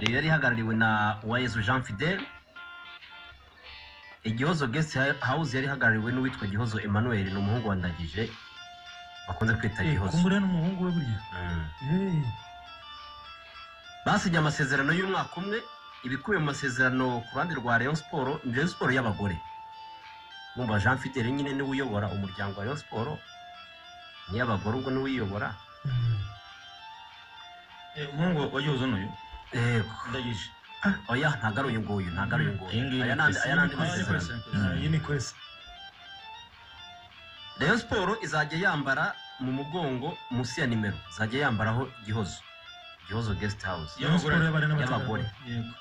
yari ihagarariwe na uwayezu jean fidele igihozo guest house yari ihagarariwe n'uwitwa gihozo emmanuel ni umuhungu wa ndagije bakunze kwita gihozo kumbura n'umuhungu we burya Mm. Eh, basinye amasezerano y'umwaka umwe ibikubiye mu masezerano ku ruhande rwa rayon siporo ni rayon siporo y'abagore numva jean fidele nyine niwe uyobora umuryango wa rayon siporo ni iy'abagore ubwo niwe uyiyobora mm. Eh, umuhungu wagihozo n'uyu yego ndagije oya ntabwo ari uyu nguyu ntabwo ari uyu nguyu Iyi ngiyi aya ni andi aya ni andi Kwesi, masezerano Kwesi, Ah, Kwesi. iyi ni kwesa rayon siporo izajya yambara mu mugongo munsi ya nimero izajya yambaraho gihozo gihozo guest house Y'abagore. Siporo y'abari Y'abagore. n'abategarugori yego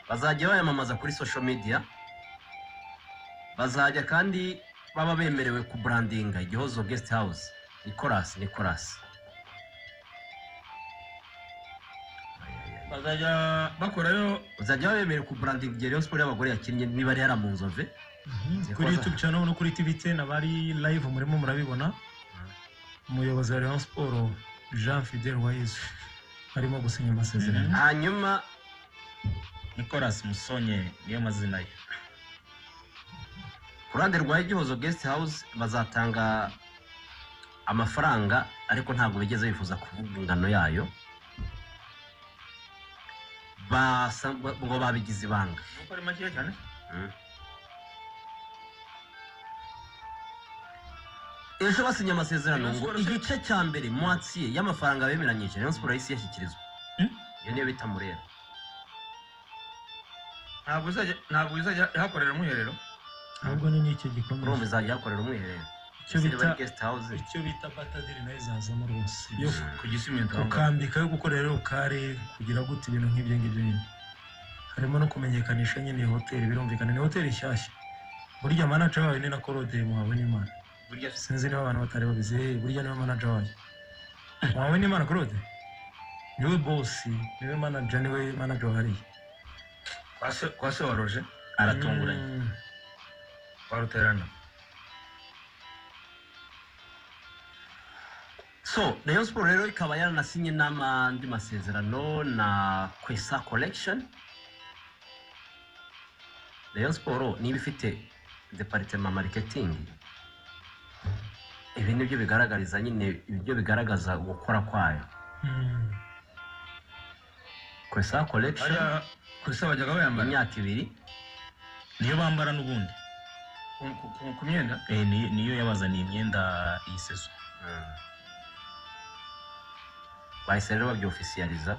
bazajya bayamamaza kuri social media bazajya kandi baba bemerewe kuburandinga igihozo guest house nicolas nicolas bazajya bakorayo bazajya baba bemerewe kuburandinga igihe rayon siporo y'abagore yakinnye niba ari yara mu nzove Mhm. kuri youtube channel no kuri tv ten abari live murimo murabibona umuyobozi wa rayon siporo jean fidel wayezu arimo gusinya amasezerano Mhm. hanyuma nicolas musonye niyo mazina ye ku ruhande rwa igihozo guest house bazatanga amafaranga ariko ntabwo bigeze bifuza kuvuga ingano yayo Basa- ngo babigize ibanga nuko ari makeya cyane ejo basinye amasezerano Rayon ngo Sports- igice cya mbere mwatsiye y'amafaranga bemeranyije rayon siporo yahise yashyikirizwa Hmm? iyo niyo bita murera ntabwo izajya ntabwo izajya ihakorera umwiherero ahubwo ni n'icyo urumva gikomeye izajya ihakorera umwiherero Icyo Ese niba ari bita- guest house icyo bita batadiri nayo izazamo rwose yo Mhm. ku gisimento ukambika yo gukora rero ukare kugira gute ibintu nk'ibyo ngibyo nyine harimo no kumenyekanisha nyine iyi hoteli birumvikana ni hoteli nshyashya burya manager wayo ni na korodeye muhawe n'imana burya se sinzi niba abantu batari babizi eh, burya niwe manager wayo muhawe n'imana korode niwe bosi niwe manager niwe manager wahariye kwa se- kwa se wa roje aratunguranye Mm. kwa ruterana so rayon siporo rero ikaba yaranasinye n'andi masezerano na kwesa collection rayon siporo niba ifite departema marketing ibi nibyo bigaragariza nyine ibyo bigaragaza gukora kwayo Mm. kwesa collection hariya kurisa bajyaga bayambara imyaka ibiri niyo bambara n'ubundi ku- ku- ku- ku myenda Eh, ni- niyo yabazaniye imyenda iyi sezo bahise rero babyofisiyariza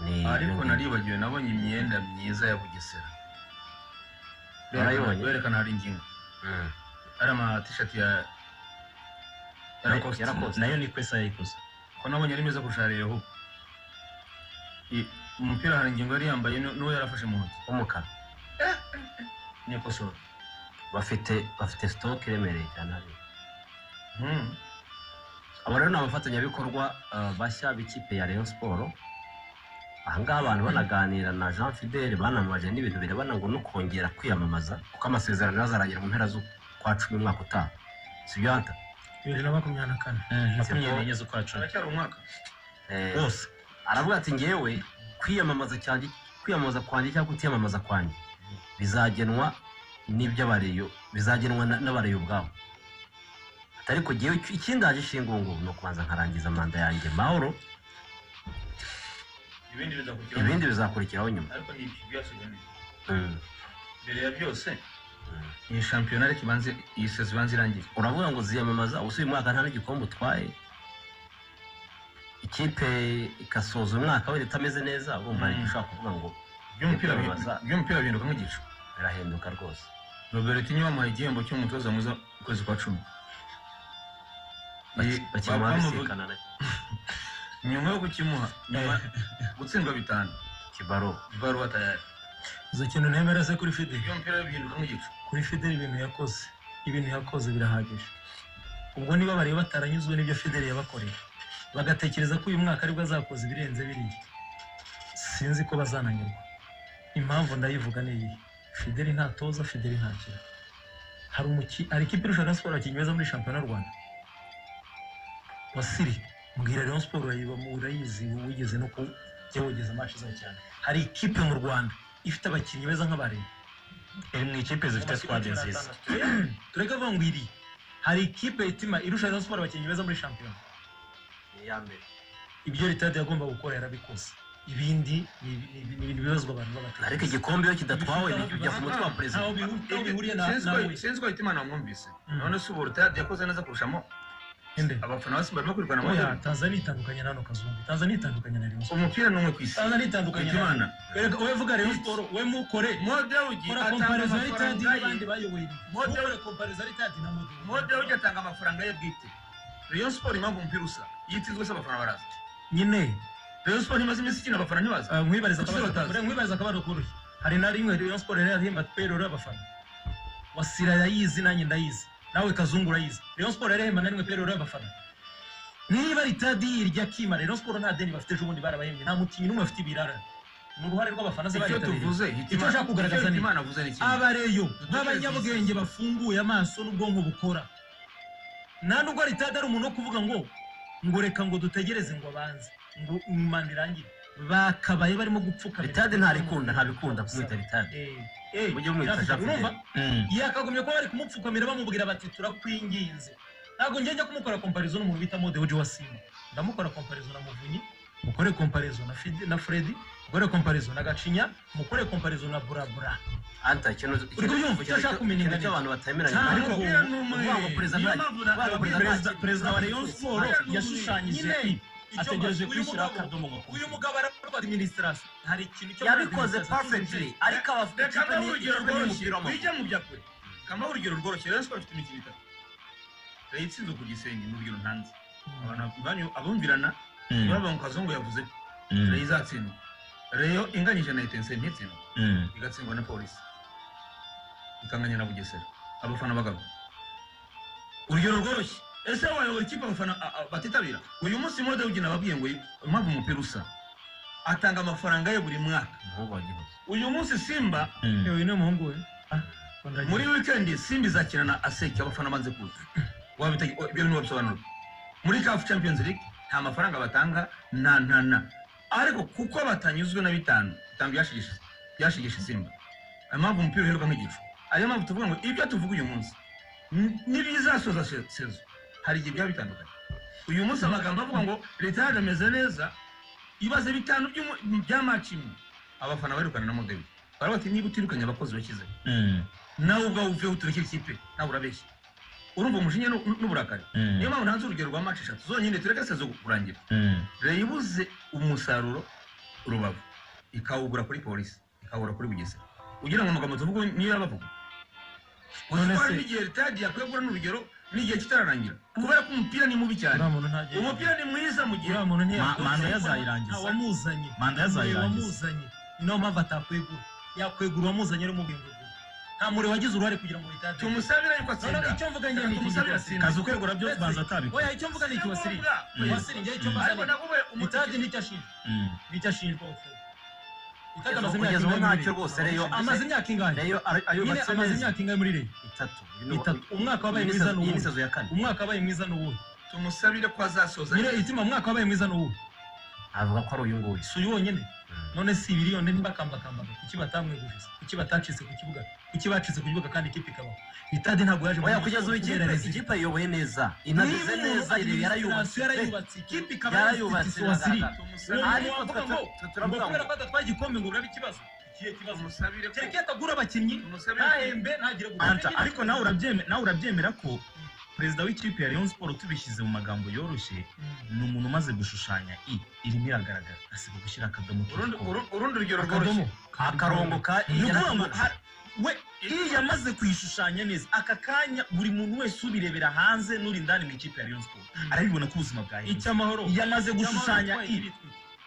ni ariko naribagiwe nabonye imyenda myiza ya bugesera Narayibonye. berekana hari ingingo Mm. ari amatishati ya ya Lacoste. Ya Lacoste. nayo ni kwesa yayikoze ko nabonye ari meza kurusha reho umupira hari ingingo yari yambaye nu- n'uwo yarafashe mu ntoki umukara niyakosora bafite bafite sitoke iremereye cyane hariya aba rero ni abafatanyabikorwa eh, bashya b'ikipe ya rayon siporo ahangaha abantu banaganira na jean fidele banamamaje n'ibintu birebana ngo no kongera kwiyamamaza kuko amasezerano azarangira mu mpera z'ukwa cumi umwaka utaha si byo hanta bibiri na makumyabiri na kane makumyabiri n'enye z'ukwa cumi haracyari umwaka Eh, wose aravuga ati ngewe kwiyamamaza cyanjye kwiyamamaza kwanjye cyangwa kutiyamamaza kwanjye bizagenwa n'iby'abareyo bizagenwa na- n'abareyo ubwabo Ati, ariko ngewe icyo- ikindaje ishingungu ni ukubanza nkarangiza manda yanjye mahoro ibindi bizakurikiraho ibindi bizakurikiraho nyuma ariko ni ibyasubiranye Mm. mbere ya byose iyi shampiyona ariko ibanze iyi sezo ibanza irangiye uravuga ngo ziyamamaza ubusa uyu mwaka nta n'igikombe utwaye ikipe igasoza umwaka wenda itameze neza urumva Mm. ushobora kuvuga ngo by'umupira Kwiyamamaza. by'umupira bihinduka nk'igicu birahinduka rwose robert niwe wamuhaye igihembo cy'umutoza mwiza ukwezi kwa cumi Baki- Iyi- bakina ba- bamuvuga- babisikana na nyuma yo kukimuha nyuma gutsindwa bitanu kibaro ibaruwa tayari izo kintu nemera se kuri fideli by'umupira bihinduka nk'igicu kuri fideli ibintu yakoze ibintu yakoze birahagije ubwo niba bareba bataranyuzwe n'ibyo fideli yabakoreye bagatekereza ko uyu mwaka aribwo azakoza ibirenze biriya sinzi ko bazananyurwa impamvu ndayivuga ni iyi fideli ntatoza fideli ntakira hari umuki hari ikipe irusha Rayon siporo yakinnye neza muri shampiyona y'u rwanda wasiri mbwira Rayon siporo urayiba- urayizi wigeze no ku- jya wogeza amaci zayo cyane hari ikipe mu rwanda ifite abakinnyi beza nk'abareba iri mu ikipe zifite squad nziza tureke avuga ngo iri hari ikipe itima irusha Rayon Sport abakinnyi beza muri shampiyona iya mbere ibyo ritade yagomba gukora yarabikoze ibindi ni ni- ni ibintu bibazwa abantu ariko b'abakinnyi igikombe iyo kidatwawe ni- bijya ku mutwe wa perezida ntaho bihu- ntaho bihuriye na Sinzi nawe ko- sinzi ko ahita imana wamwumvise Mm. none se ubu rutayadi yakoze neza kurushamo abafana ba simba barimo kwirwana mu oya tanzania itandukanye na hano kazungu tanzania itandukanye na Rayon Sport umupira ni umwe ku isi tanzania itandukanye na hitimana Erega wowe vuga Rayon Sport we mukore modewugi kora atanga comparaison ya amafaranga ritadi ye n'abandi bayoboye Mode- mukore comparaison ya ritadi na modi modewugi atanga amafaranga ye bwite rayon sport impamvu umupira usa yitsinzwe se abafana baraza nyine rayon sport ntimaze iminsi ikina abafana ntibaza ah, nkwibariza Kuki akabariro- batazi? nkwibariza akabaro koroshye hari na rimwe Rayon Sport yari yarahemba peyirori y'abafana wasira yayizi nanjye ndayizi nawe kazungu urayizi Rayon Sport yari yarahemba na rimwe peyirori y'abafana niba ritadi irya kimara Rayon Sport nta deni bafite ejo bundi barabahembye nta mukinnyi n'umwe bafite ibirara ni uruhare rw'abafana se icyo baritabiriye tuvuze Icyo ushaka kugaragaza ni- hitimana avuze ni kimwe abareyo Dutekereze b'abanyabwenge bafunguye amaso n'ubwonko bukora nta nubwo ritadi ari umuntu wo kuvuga ngo ngo reka ngo dutegereze ngo abanze ngo manda irangire bakabaye barimo gupfukamira ritade ntarikunda ntabikunda kumwita ritade Eh, eh, Mujye mumwita Rafiki, Jacques urumva? Mm. yakagumye kuba bari kumupfukamira bamubwira bati turakwinginze ntabwo njya njya kumukora komparizo n'umuntu bita mode wa simba ndamukora komparizo na muvunyi mukore komparizo na Fidi- na fredi mukore komparizo na gacinya mukore komparizo na burabura anta ikintu Uri kubyumva? Icyo ashaka kumenyera ikintu ni- cy'abantu batemeranya Cyangwa ariko ngo- ubu- uvuga ngo perezida nta- uvuga ngo perezida perezida nta- perezida wa rayon sport yashushanyije Nyine, i- icyo ategereje uyu kwishyira mugabo- akadomo ngo uyu mugabo arakorwa administration hari ikintu cyo yabikoze perfectly ariko abafite reka ikipe mbahe ni- urugero ikipe ni rworoshye umupira w'amaguru wijya mu byakure kamahe urugero rworoshye rayon sport ifite imikino itatu yayitsinze ku gisenge ni urugero ntanze abantu banyu abumvirana Mm. baba mu kazungu yavuze ko Mm. rayon izatsindwa rayo inganyije na etense ntitsindwa Mm. igatsindwa na polisi ikanganya na bugesera abafana bagabo urugero rworoshye ese wayobora ikipe abafana a- a- batitabira uyu munsi modewugi nababwiye ngo impamvu umupira usa atanga amafaranga ye buri mwaka Umuhungu wa Gihozo. uyu munsi simba Mm. uyu ni umuhungu we Ah, ndagiye. muri wikendi simba izakina na aseki abafana banze kuza Wabite- ibyo bintu wabisobanura muri kafu champions league nta mafaranga batanga na na na ariko kuko batanyuzwe na bitanu bitanu byashigishe byashigishe simba ayo mpamvu umupira uheruka nk'igicu ariyo mpamvu tuvuga ngo ibyo tuvuga uyu munsi n- n'ibizasoza se- sezo hari igihe byaba bitandukanye uyu munsi amagambo avuga ngo leta yacu ameze neza ibibazo bitanu by'umu- bya maci imwe abafana barukana na modeli baravuga bati niba utirukanye abakozi bakize Mm. nawe ubwawe uveho uturekere ikipe nawe urabeshya urumva umujinya nu- nu- n'uburakari Mm. niyo mpamvu nanze urugero rwa maci eshatu zonyine tureke sezo kurangira Mm. leta ibuze umusaruro rubavu ikawugura kuri polisi ikawugura kuri bugesera ugira ngo amagambo tuvuga niyo yabavuga gusa None ko hari se- n'igihe leta yagiye kwegura n'urugero n'igihe kitararangira kubera ko umupira ni mubi cyane uriya muntu ntagiye umupira ni mwiza mu gihe uriya muntu ntiyagiye Ma- manda yazayirangiza. wamuzanye Manda yazayirangiza. wamuzanye niyo mpamvu atakwegura yakwegura uwamuzanye rero umubwira nta muriro wagize uruhare kugira ngo ritade tumusabira yuko atsinda noneho icyo mvuga Reka ngewe tumusabire ni atsinde. kazi ukwegura byo banza atabikora oya icyo mvuga ni iki wasiriye Mm. wasiriye ngewe icyo ariko mvuga nawe ni ritade nicyo ashinjwa Mm. nicyo ashinjwa ubufuzi ritade amaze imyaka kugeza ubu ingahe muri ntacyo Rayon? rwose reyo amaze imyaka ingahe reyo ari- nyine ayubatse amaze neza imyaka ingahe muri reyo itatu itatu umwaka wabaye mwiza Iyi ni n'uwuhe sezo ya kane umwaka wabaye mwiza n'uwuhe tumusabire ko azasoza nyine itima umwaka wabaye mwiza n'uwuhe avuga ko ari uyu nguyu si uyu wonyine Mm. none si ibiri yonde ntibakambakambage kuki batamweguriza kuki batacitse ku kibuga kuki bacitse ku kibuga kandi ikipe ikabaho itade ntabwo yaje oya kugeza ubu ikipe ikipe yayoboye neza inageze neza iriyo yarayubatse ikipe ikaba yarayubatse yarayubatse wasiri tumusabire Ariko avuga ngo twe- twe ngo turavuga ngo- kubera ko adatwaye igikombe ngo uraba ikibazo ikihe kibazo tumusabire ko kereka atagura abakinnyi tumusabire ko- ntahembe ntagire Anta, ariko nawe urabyeme- nawe urabyemera ko perezida w'ikipe ya rayon sport tubishyize mu magambo yoroshye ni umuntu umaze gushushanya i irimo iragaragara asiga gushyira akadomo urundi k'igikombe uru- urundi rugero akadomo rworoshye akarongo ka ni ukuvuga ngo ijana ha- we iyi yamaze kuyishushanya neza aka kanya buri muntu wese ubirebera hanze n'uri indani mu ikipe ya rayon sport arabibona ko ubuzima bwahinduka icyamahoro yamaze gushushanya i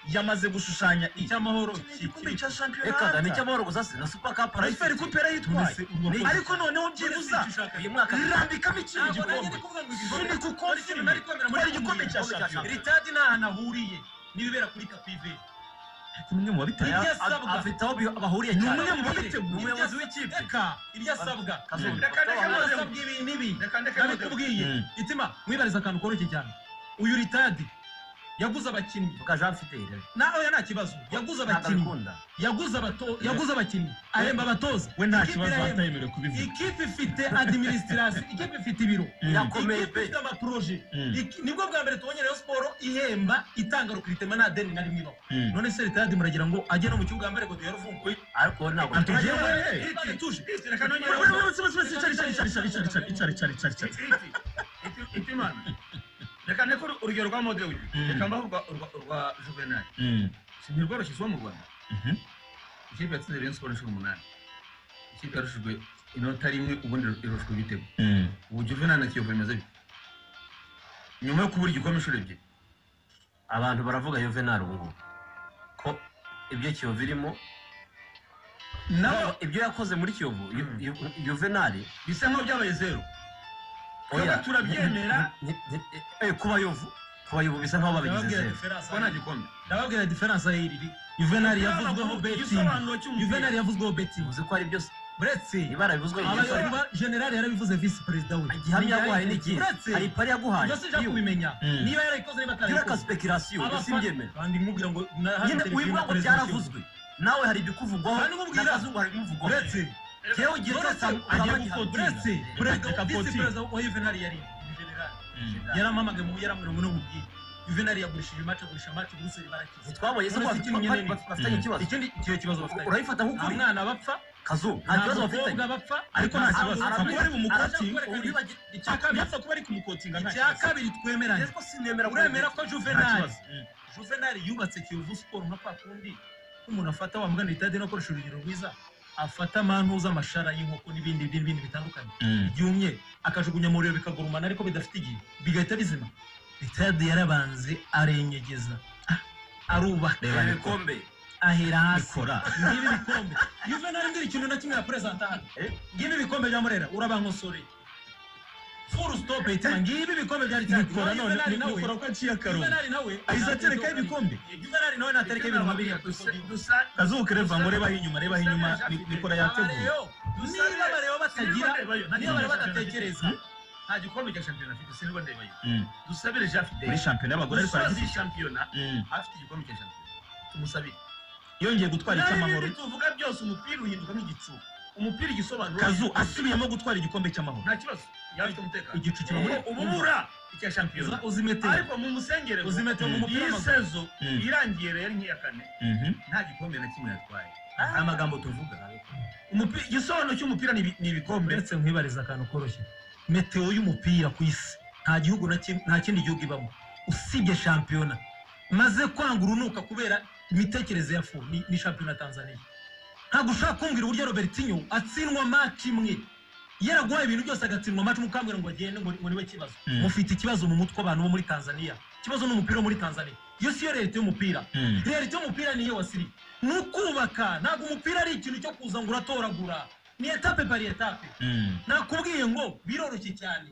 yamaze gushushanya i icyamahoro igikombe cya shampiyona reka da ni anta. cy'amahoro gusa si na super cup Rafael Cooper yitwaye ariko noneho byibuza uyu mwaka rambikamo ikindi ntabwo nanjye gikombe ndi kuvuga ngo Sunika igikombe ukonje Ariko inyuma. nari kwemera muri Twari igikombe cya Igikombe shampiyona. ritadi nta hantu ahuriye n'ibibera kuri kapive Ni umwe mu babiteye Aya- A- afite aho bi- bahuriye Ni cyane umwe mu ni babiteguye umuyobozi w'ikipe reka iryasabwa Kazungu. Reka reka maze- iryasabwa ibi n'ibi reka ndeke nabikubwiye Mm. itima mwibariza akantu koroshye cyane uyu ritadi yaguze abakinnyi mvuga jean fidele nawe nta kibazo yaguze ntabwo abakinnyi abikunda yaguze abato yaguze abakinnyi aremba abatoza we nta Ikipe kibazo irahembwa. atayemerewe kubivuga ikipe ifite administration ikipe ifite ibiro Yakomeye ikipe pe. ifite amaproje Mm. Iki- nibwo bwa mbere tubonye rayon siporo ihemba itanga rukritema nta deni na rimwe ibaho Mm. none se leta yadimura agira ngo ajye no mu kibuga mbere ngo duhere uvumbuye ariko we ntabwo Antoine, abikunda. tuje itimana reka nteko urugero rwa mode uyu Mm. reka mbaho urwa- urwa- urwa juvenal si ntirworoshye izuba mu rwanda ikipe yatsinze rayon siporo inshuro umunani ikipe yarushijwe inota rimwe ubundi irushwe ibitego ubu juvenal na kiyovu bimeze bite nyuma yo kubura igikombe inshuro ebyiri abantu baravuga yuvenal ubu ngubu ko ibyo kiyovu irimo nabo ibyo yakoze muri kiyovu Yu- Mm. Yu- yuvenali bisa nkaho byabaye zeru twebwe oya, turabyemera ni- ni- eh, kuba yovu kuba yovu bisa nk'aho babigize zeru kuba nta gikombe ndababwira diferanse y'iri juvenali yavuzweho betingi igisobanuro cy'umupira juvenali yavuzweho betingi uzi ko hari byose uretse ibara bivuzwe mu gihe abayoba generali yarabivuze visi perezida we igihamya yaguhaye ni ikihe uretse hari ipari yaguhaye ibyo sinshaka kubimeyo Mm. niba yarayikoze niba yura ka atarayikoze speculation Abafana- usimbyemera kandi nkubwira ngo na- hano nyine televiziyo wibuka na ngo perezida w'igihugu. byaravuzwe nawe hari ibikuvugwaho Kandi nkubwira- n'akazungu hari ibimuvugwaho uretse yewe ugiye cyose agiye urabagihana. gukotinga. uretse perezida visi perezida wa juvenali yari generali yaramamagaye mu yaramubwira ngo n'ububwire juvenali yagurishije imace agurisha amace buruseli barakize ntitwaboye se ko Uretse bafite ikintu nyine ni- bafitanye ikibazo ikindi icyo kibazo bafitanye urabifata nta nk'ukuri mwana bapfa kazu nta nta kibazo bafitanye mukobwa bapfa ariko nta kibazo Aravuga- kuba ari bumukotinga aravuga- wibagiwe- icya kabiri yapfa kuba ari kumukotinga nta icya kibazo kabiri twemeranye Yesu ko sinemera uremera ko nta juvenali kibazo Mm. juvenali yubatse kiyovu siporo nka kwa kundi umuntu afata wamugana itade no gukoresha urugero rwiza afata mantuza amashara y'inkoko n'ibindi n'ibindi bitandukanye Mm. byumye akajugunya mu riro bikagurumana ariko bidafite igihe bigahita bizima itade yarabanze arenyegeza arubaka reba ibikombe ahera hasi ikora ngibi bikombe juvenali ngira ikintu na kimwe ya perezida hano Eh? ngibi bikombe bya murera urabankosoreye furu stopu itima ngibi bikombe byari cyane ikora none Juvenali nawe- ikora ko aciye akarongo Juvenali nawe ahise aterekaho ibikombe juvenali nawe natereka ibintu mabiri dusa kazuke reva ngo rebaho inyuma rebaho inyuma ni- nikora yateguye niba bareba batagira niba bareba badatekereza nta gikombe cya shampiyona afite sinirwa ndebayo Mm. dusabire jean fidele muri shampiyona y'abagore ariko dusoza aragifite iyi shampiyona Mm. afite igikombe cya shampiyona tumusabire yongeye gutwara n'ibindi icy'amahoro tuvuga byose umupira uhinduka nk'igicu umupira igisobanuro kazu asubiyemo gutwara igikombe cy'amahoro nta kibazo yabifite umutekano igicu kiba muri ubu bura icya shampiyona uzimetera ariko mu musengere uzimetera mu mupira iyi w'amaguru sezo Mm. irangiye rero nk'iya kane Mhm. nta gikombe na kimwe yatwaye nta magambo tuvuga Umupi- igisobanuro cy'umupira ni ibi- ni ibikombe uretse nkwibariza akantu koroshye meteo y'umupira ku isi nta gihugu na kimwe- nta kindi gihugu ibamo usibye shampiyona maze kwanga urunuka kubera imitekerereze ya fu ni- ni shampiyona ya tanzania ntabwo ushaka kumbwira uburyo robertinho atsindwa maci imwe yaraguhaye ibintu byose agatsindwa maci umukambwira ngo agende ngo ngo niwe kibazo Mm. mufite ikibazo mu mutwe abantu bo muri tanzania ikibazo ni umupira wo muri tanzania iyo siyo leta y'umupira Mm. realite y'umupira niyo wasiri ni ukubaka ntabwo umupira ari ikintu cyo kuza ngo uratoragura ni etape pari etape Mm. nakubwiye ngo biroroshye cyane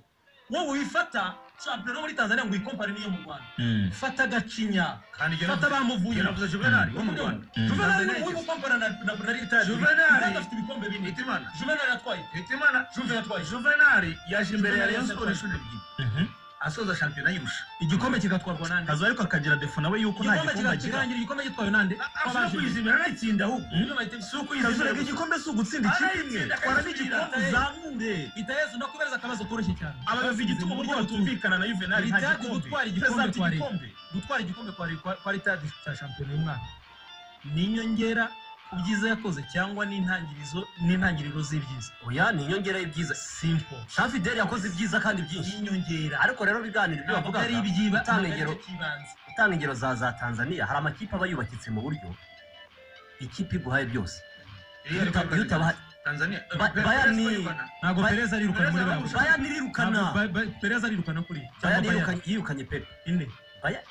wowe wifata shampiyona yo muri tanzania ngo uyikompare n'iyo mu rwanda Mm. fata gacinya kandi jya fata bamuvuye navuze juvenali wo mu rwanda Mm. juvenali Tanzania ni uyu ukompara na na na leta Juvenali. afite ibikombe bine hitimana juvenali atwaye hitimana juve yatwaye juvenali yaje imbere ya rayon sport inshuro ebyiri Mhm. asoza shampiyona yirusha igikombe kigatwarwa nande kazu ariko akagira defo nawe yuko nta igikombe gikombe agira kirangira igikombe gitwawe nande ashobora kuyizimira nayitsinda ahubwo si kazu ukuyizimira reka igikombe si ugutsinda Arayitsinda, ikindi imwe twara n'igikombe akayitsinda. uzamure itayezu ndakubereza akabazo koroshye cyane ababivuga igituma uburyo batumvikana na juvenali nta Ritadi gikombe gutwara igikombe Perezida afite kwa Rayon. igikombe gutwara igikombe kwa kwa- kwa ritadi cya shampiyona y'umwaka ni inyongera ku byiza yakoze cyangwa n'intangirizo n'intangiriro z'ibyiza oya ni inyongera y'ibyiza simple jean fidele yakoze ibyiza kandi byinshi inyongera ariko rero biganiro ibyo ntabwo ari bavugaga ibyiba gutanga ntabwo ari ingero. ibyo cy'ibanze gutanga ingero za za tanzania hari amakipe aba yubakitse mu buryo ikipe iguhaye byose iyo utabahaye tanzania Ba- Bayern ni- ntabwo Ba- pereza arirukana muri bamwe bayani irirukana Ntabwo Ba- Ba- pereza arirukana kuri cyangwa bayani bayani yirukanye pepe ine Bayern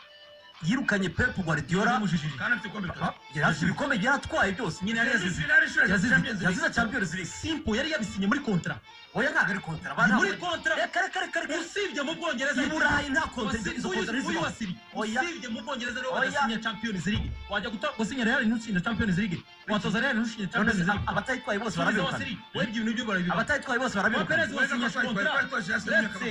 yirukanye pepe guardiola yaramujijije kandi afite igikombe bitatu yari afite ibikombe yaratwaye byose nyine yari yazize finali inshuro ebyiri Champions League. yazize champions league simple yari yabisinye muri kontra oya ntabwo ari kontara Ni muri baramurekare kontra reka reka reka usibye mu bwongereza i burayi nta kontara izo- izo kontara uyu ntizibaho wasiri Oya. usibye mu bwongereza rero Oya. badasinya champions league wajya guta gusinya real ntutsinda champions league watoza rero ntushinye cyangwa none se se ab- abatayitwaye bose Subiza barabirukana Wasiri, webwe ibintu byo barabirukana abatayitwaye bose barabirukana Waperez wasinyije contract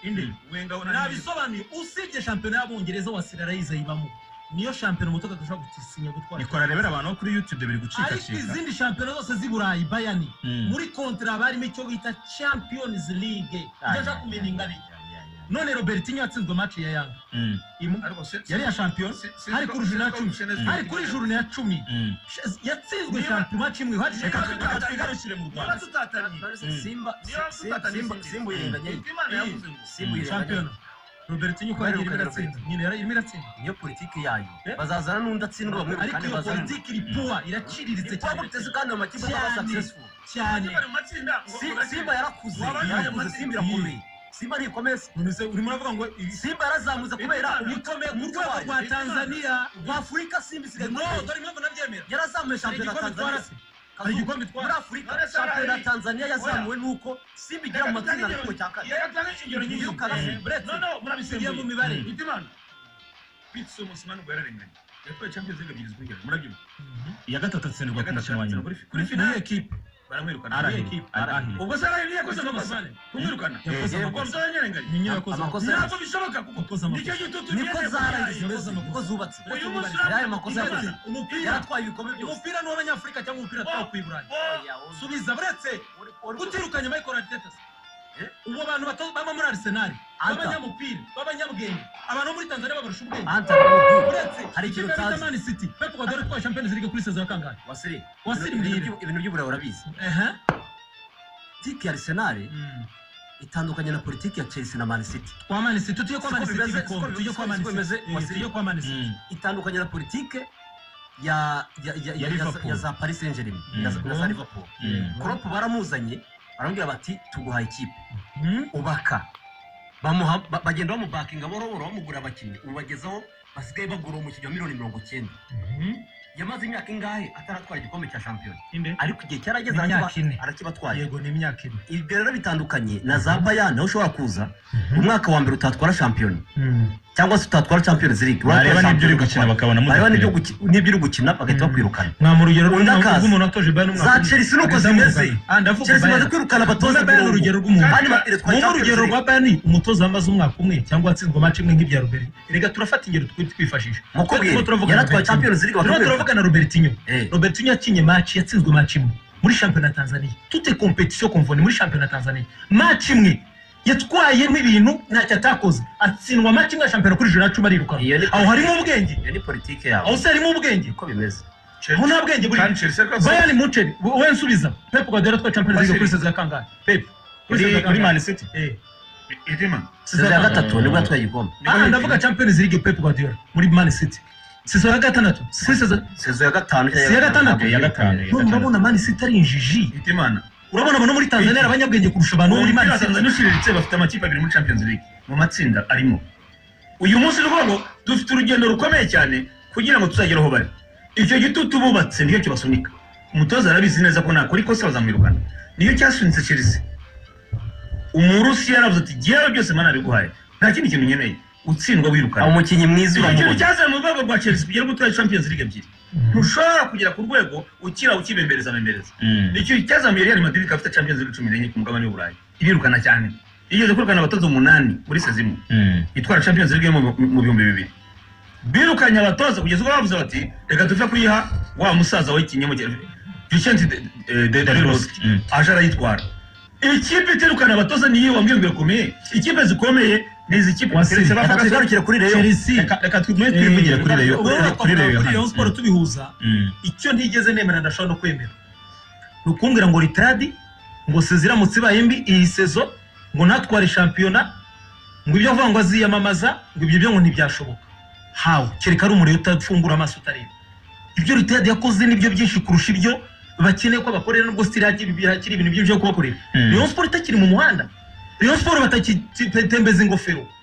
indi wenga nabisobanuye usibye shampiyona y'abongereza wasiri arayizayibamo niyo shampiyona umutoka dushobora gutisinya gutwara ikora rebera abantu bo kuri youtube biri ariko gucikacika izindi shampiyona zose z'i burayi bayani Mm. muri kontara barimo icyo bita champions league ibyo nshaka kumenya ingari none robertinho yatsinzwe match ya yanga Mm, Imu- yari iya shampiyona hari ku ijuru na cumi hari kuri ijuru na cumi mm. Sh- yatsinzwe Niba- shampiyona kimwe hari Reka shampiyona tuga- Reka tuyigarukire mu Rwanda. Mm. simba Niba Simba- Simba- simba irengagije simba irengagije shampiyona robertinho uko Baheruka yagiye iratsinda Robertinho. nyine yari irimo iratsinda niyo politiki yayo Eh? bazazana n'undi atsindwa bamwe ariko kandi iyo bazana politiki iri puwa iraciriritse Ipo cyane guteza kandi amakipe aba Cyane. successful cyane Si- simba yarakuze Wabaye yarakuze amazi- simba irakomeye simba ntikomeye nonese urimo uravuga ngo ibi- simba yarazamutse kubera bikomeye ku rwego rwa tanzania rw'afurika simba isigaye no no dore impamvu nabyemera yarazamuye hari shampiyona ya tanzania igikombe twara se hari Kazuba, igikombe muri twara afurika shampiyona ya tanzania yazamuwe n'uko simba igera mu matsinda na kimwe cya kane tugiye mu mibare iya gatatu atsindirwa ku mukino wa nyuma niyo ekipe arahiye Equipe, arahiye ubwo se arahiye yakoze amakosa kumwirukana yakoze ubwo amakosa muzanyarenganya ni nyirakoze Amakosa- ntabwo bishoboka kuko Yakoze amakosa. nicyo gitutu niko zarangiza yakoze imeze amakosa. niko zubatse Uyu munsi yayo makosa yakoze umupira yaratwaye ibikombe byose umupira ni uw'abanyafurika cyangwa umupira two ku iburayi subiza buretse utirukanye michael aritetas Eh? ubu abantu bato- baba muri arsenal Anta. b'abanyamupira b'abanyabwenge abantu bo muri tanzania babarusha ubwenge anta Gurudu, uretse Hari ikintu ikipe bita utazi. Man city pep guardiola itwaye champions league kuri sezon ya kangahe wasire Wasire ibintu mbwira. by'u- ibintu by'uburayi urabizi ehe politiki ya arsenal itandukanye na politiki ya chelsea na man city kwa Man city tujye kwa Siko Man city bimeze- ibikombe siko- tujye kwa siko- Man siko City. bimeze, Eh, Wasire. tujye kwa Man City. Mm. itandukanye na politike ya ya ya ya, Ya ya, Liverpool. ya za Paris Saint Germain Mm. na, za- na za Liverpool Mm. Klopp baramuzanye barambwira bati tuguhaye ikipe Mm. ubaka bamuha ba- bagenda bamubakinga buhoro buhoro bamugura abakinnyi ubu bagezaho basigaye bagura umukinnyi wa miliyoni mirongo cyenda Mhm. yamaze imyaka ingahe ataratwara igikombe cya shampiyona Inde? ariko igihe cyarageze Imyaka arakiba- ine. arakibatwaye yego ni imyaka ine ibyo rero bitandukanye na za bayani aho ushobora kuza umwaka wa mbere utatwara shampiyona cyangwa se utatwara champions league bareba n'ibyo uri gukina bakabona bareba n'ibyo muzakina guki- n'ibyo uri gukina bagahita Mm. bakwirukana mwamura urugero Undi akaza. rw'umuntu watoje bayani za chelsea nuko zimeze chelsea imaze kwirukana abatoza Bayern ni urugero rw'umuntu. kandi ba- iratwaye mu Champions rugero League. rwa bayani umutoza amaze umwaka umwe cyangwa watsinzwe amaci imwe nk'ibya robert reka turafata ingero twe twifashisha mukubwire Turimo turavugana yaratwaye Robertinho. champions league turimo bakamwirukana turavuga na robertinho Eh, robertinho yakinye maci yatsinzwe maci imwe muri shampiyona ya tanzania tute kompetisiyo komvoni muri shampiyona ya tanzania maci imwe yatwayemo ibintu ntacyo atakoze atsindwa maci imwe ya shampiyona kuri joro nacumi arirukanwa Iyo ni- aho harimo ubwenge iyo ni politike yawe aho se harimo ubwenge uko bimeze aho nta bwenge burimo bayani muceri wowe nsubiza pepu guardiola twa champions league kuri sezon ya kangahe pepu kuri sezon ya kuri kangahe man city Eh, sezon ya sezon- gatatu nibwo yatwaye igikombe Ah, ndavuga champions league pepu guardiola muri man city sezon ya gatandatu kuri sezon sezon ya gatanu cyangwa Sezon ya gatandatu. iya gatanu none iya gatanu urabona man city ari injiji itimana urabona abo no muri tanzania ari abanyabwenge kurusha abantu bo muri man city nushiriritse bafite amakipe abiri muri champions league mu matsinda arimo uyu munsi rwabo dufite urugendo rukomeye cyane kugira ngo tuzagere aho bari icyo gitutu bubatse nicyo kibasunika umutoza arabizi neza ko nakora ikosa bazamwirukana niyo cyasunitse chelsea umurusi yaravuze ati jyewe byose mana biguhaye nta kindi kintu nkeneye utsindwa wirukana umukinnyi mwiza ikintu uramubona cyazaye mu rwego rwa chelsea kugera gutwara champions league ebyiri ntushobora kugera ku rwego ukira ukibembereza bembereza Mm. nicyo cyazamuye real madrid ikaba ifite champions league cumi n'enye ku mugabane w'uburayi irirukana cyane igeze kwirukana abatoza umunani muri sezimu Mm. itwara champions league yo mu mu bihumbi bibiri birukanye abatoza kugeza ubwo bavuze bati reka tuve kuyiha wa musaza wayikinyemo vicente dariloski Mm. aje arayitwara ikipe itirukana abatoza niyo wambwiyumvira ukomeye ikipe zikomeye ni izi kipe Wasi, Keretse bavuga- reka tugarukire kuri reyo chelsea Reka- reka twe twivugire kuri reyo wowe kuri wakora reyo kuri Rayon Sport tubihuza Mm. icyo ntigeze nemera ndashobora no kwemera ni ukumbwira ngo ritadi ngo sezi iramutse ibaye mbi iyi sezo ngo natware shampiyona ngo ibyo avuga ngo aziyamamaza ngo ibyo byo ngo ntibyashoboka hawe kereka ari umuriro utafungura amaso utareba ibyo ritadi yakoze nibyo byinshi kurusha ibyo bakeneye ko bakorera nubwo sitiri hakiri ibintu byinshi byo kubakorera Mm. Rayon Sport itakiri mu muhanda Rayon Sport batakitembeza ingofero